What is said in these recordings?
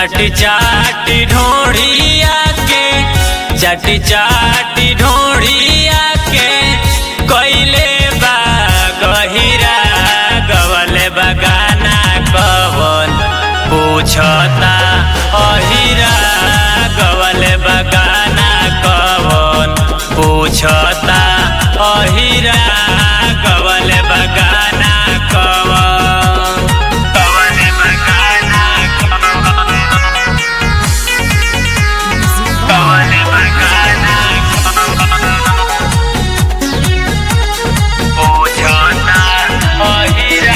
चाटी चाटी ढोढ़िया के चाटी चाटी ढोढ़िया के कैले बा गहिरा गवले बगाना कवन पूछता अहिरा गवले बगाना कवन पूछता अहिरा गवले बगाना कवन गवले बगाना कवन गवले बगाना पूछता अहिरा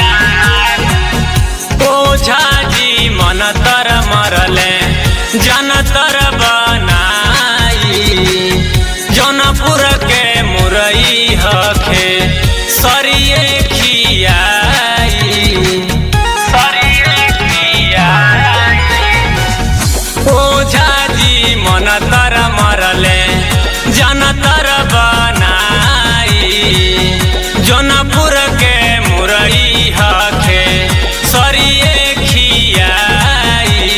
ओझा जी मन तर मरले जन तर बनाई जौनपुर के मुरई हखे सरिये खियाई सरिये खियाई ओझा जी मन तर मरले जन तर बनाई जौनपुर के मुरई हखे सरिये खियाई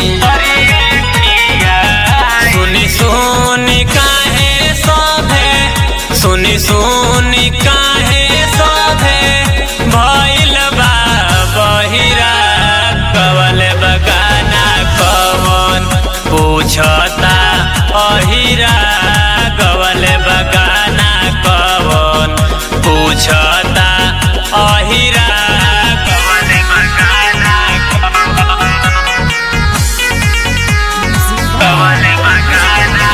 सुनी सुनी काहे सभे सुनी सुनी काहे सभे भइल बा बहिरा कवल बगाना कवन पूछता अहिरा कवल बगाना कवन पूछता अहिरा कवल बगाना कवन कवल बगाना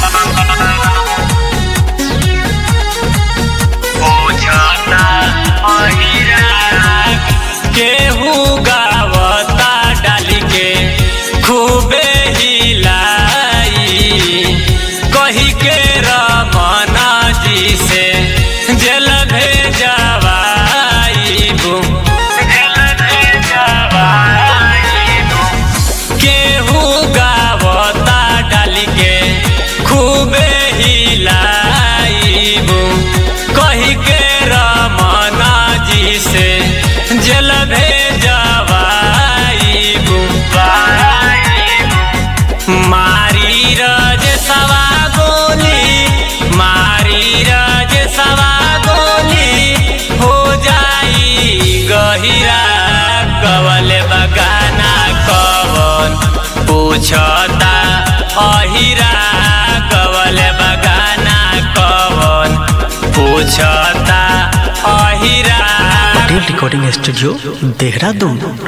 पूछता अहिरा केहू गावता डाली के खूबे हिलाई कही के रमना जी से जेल भेजवाईबू जेल भेजवाईबू केहू गावता डाली के खूबे हिलाईबू कही के रमना जी से जल भेजवाईबू मारी रज सवा गोली मारी रज सवा गोली हो जाई गहिरा कवल बगाना कवन पूछता अहिरा कवल बगाना कवन पूछता अहिरा पटेल रिकॉर्डिंग स्टूडियो देहरादून